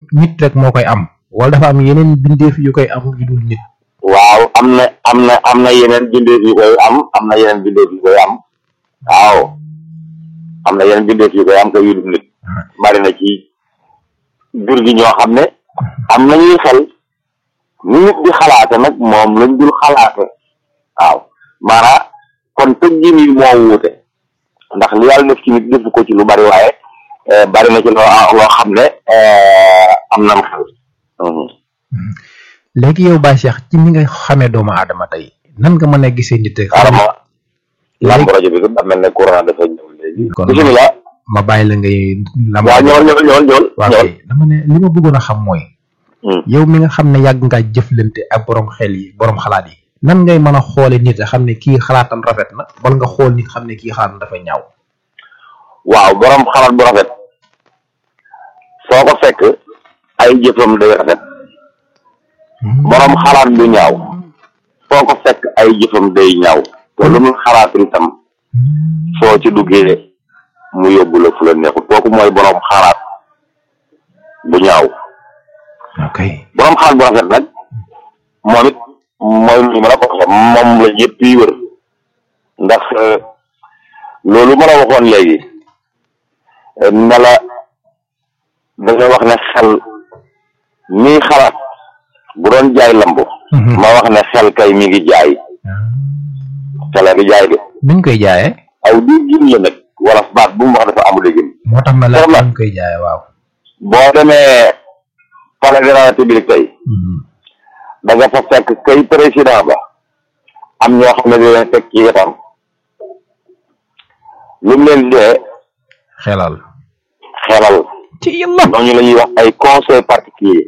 nit rek moo koy am wala dafa am yeneen bindeef yu koy am yu dul nit waaw am na am na am na yeneen bindeef yu koy am am na yeneen bindeef yu koy am waaw am na yeneen bindeef yu koy am te yu dul nit bari na ci jur gi ñoo xam ne am nañuy xel ni nit di xalaate nag moom lañ dul xalaate waaw maanaam kon tëggin yi moo wuute ndax li yàlla def ci nit defu ko ci lu bari waaye bari na ci loo loo xam ne am nam xel léegi yow Baye Cheikh ci ni nga xamee doomu aadama tey nan nga mën a gisee nit rek xaaral ma lamb rajo bi da mel ne courant dafa ñëw léegi kon bisimilah ma bàyyi la ngay lam waaw ñool ñool ñool ñool waaw ñool kay dama ne li ma bëggoon a xam mooy yow mi nga xam ne yàgg ngaa jëflante ak borom xel yi borom xalaat yi nan ngay mën a xoole nit a xam ne kii xalaatam rafet na wala nga xool nit xam ne kii xalaatam dafa ñaaw waaw borom xalaat bu rafet foo ko fekk ay jëfam day rafet borom xalaat bu ñaaw foo ko fekk ay jëfam day ñaaw te lu mu xalaat itam soo ci duggee mu yóbbu la fu la neexut kooku mooy borom xalaat bu ñaaw ok borom xalaat bu rafet nag moom it mooy lu ma la ko waxee moom la ñëpp yi wër ndax loolu ma la waxoon léegi ne la dañoo wax ne xel mii xalaat bu doon jaay lamb ma wax ne xel kay mi ngi jaay xel a ngi jaay de nuñ koy jaayee aw di gin la nag wala baat bu mu wax dafa amul gin moo tax ma la Soxna. nuñ koy jaayee waaw boo demee palais de la république tey da nga fa fekk kay président ba am ñoo xam ne di leen fekk ci wetam lu mu leen dee xelal xelal ci yàlla ñooñu la ñuy wax ay conseil particulier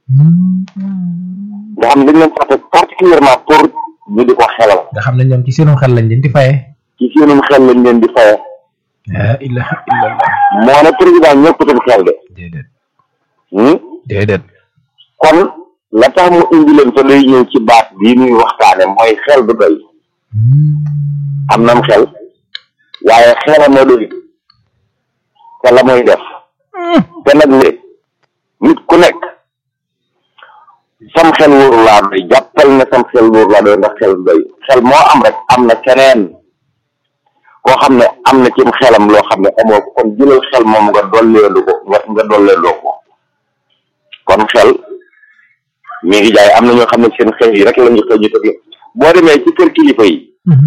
nga xam ne dañ leen fa teg particulièrement pour ñu di ko xelal nga xam ne ñoom ci seenum xel lañ leen di faye ci seenum xel lañ leen di faye la ilaha illallah moo ne président ñëppatum xel de déedéet hmm? déedéet kon la tax mu indi leen fa lay ñëw ci baat bii muy waxtaane mooy xel du doy am nam xel waaye xelam moo doy te la muy def te nag léegi nit ku nekk sam xel wóoru laa doy jàppal ne sam xel wóoru laa doy ndax xel du doy xel moo am rek am na keneen koo xam ne am na cim xelam loo xam ne amoo ko kon jëlal xel moom nga dolleelu ko nga nga dolleeloo ko kon xel mi ngi jaay am na ñoo xam ne seen xel yi rek la ñu xëy ñu tëgg boo demee ci kër kilifa yi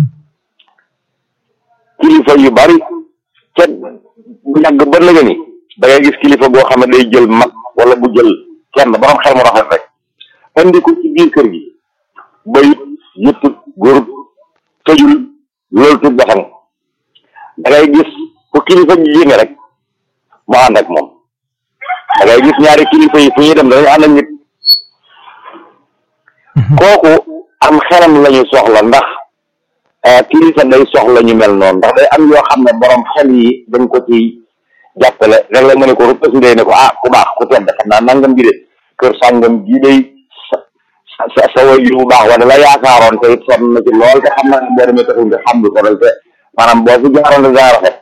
kilifa yu bari ca yàgg ba nga ni da ngay gis kilifa goo xam ne day jël mag wala bu jël kenn borom xel mu rafet rek andi ko ci biir kër gi bayut yëpp góorut tëjul loolu tut baxan da ngay gis fu kilifa ji yéene rek mu ànd ak moom da ngay gis ñaari kilifa yi fu ñuy dem dañu ànd ak nit kooku am xelam la ñu soxla ndax ah kilifa day soxla ñu mel noonu ndax day am yoo xam ne borom xel yi dañ ko ci jàppale rek la nga ne ko rëppës ndey ne ko ah ku baax ku tedd xam naa nangam gi de kër sàngam gi day sa sa sa sa way bu baax wala la yaakaaroon te it sonn na ci lool te xam naa ne boo demee taxul nga xam lu ko rek te maanaam boo fi jaaroon da gaa rafet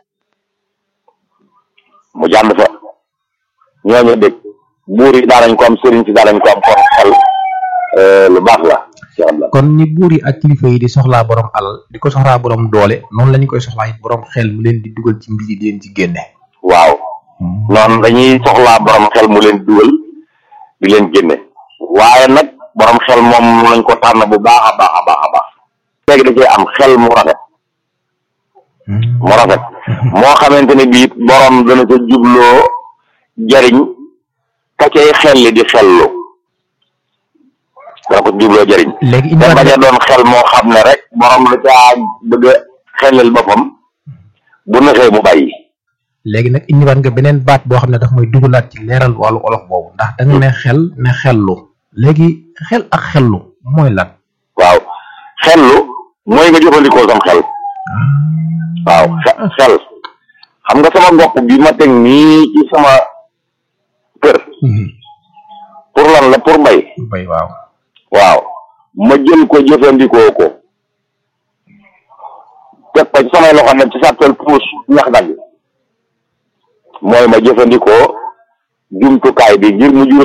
mu jànd fa ñooñu dégg buur yi daanañ ko am sëriñ si daanañ ko am kon xel lu baax la incha allah kon ni buur yi ak kilifa yi di soxlaa borom alal di ko soxlaa borom doole noonu la ñu koy soxlaa it borom xel mu leen di dugal ci mbir yi di leen ci génne waaw noonu dañuy soxlaa borom xel mu leen dugal di leen génne waaye nag borom xel moom lañ ko tànn bu baax a baax a baax a baax léegi da cee am xel mu rafet mu rafet moo xamante ne bii borom dana ca jubloo jariñ ka cay xel li di xellu dana ko jubloo jariñ léegi te indiwaat bañ a nga doon xel moo xam ne rek borom la caa bëgg a xelal boppam bu naxee mu bàyyi léegi nag indiwaat nga beneen baat boo xam ne daf may dugalaat ci leeral wàllu olof boobu ndax da nga ne xel ne xellu léegi xel ak xellu mooy lan waaw xellu mooy nga jëfandikoo sam xel waaw xe- xel xam nga sama gopp bi ma teg nii ci sama kër pour lan la pour mbay bay waaw waaw ma jël ko jëfandikoo ko teg ko ci samay loxo ne ci sàppel puus ñax dagg mooy ma jëfandikoo jumtukaay bi ngir mu jur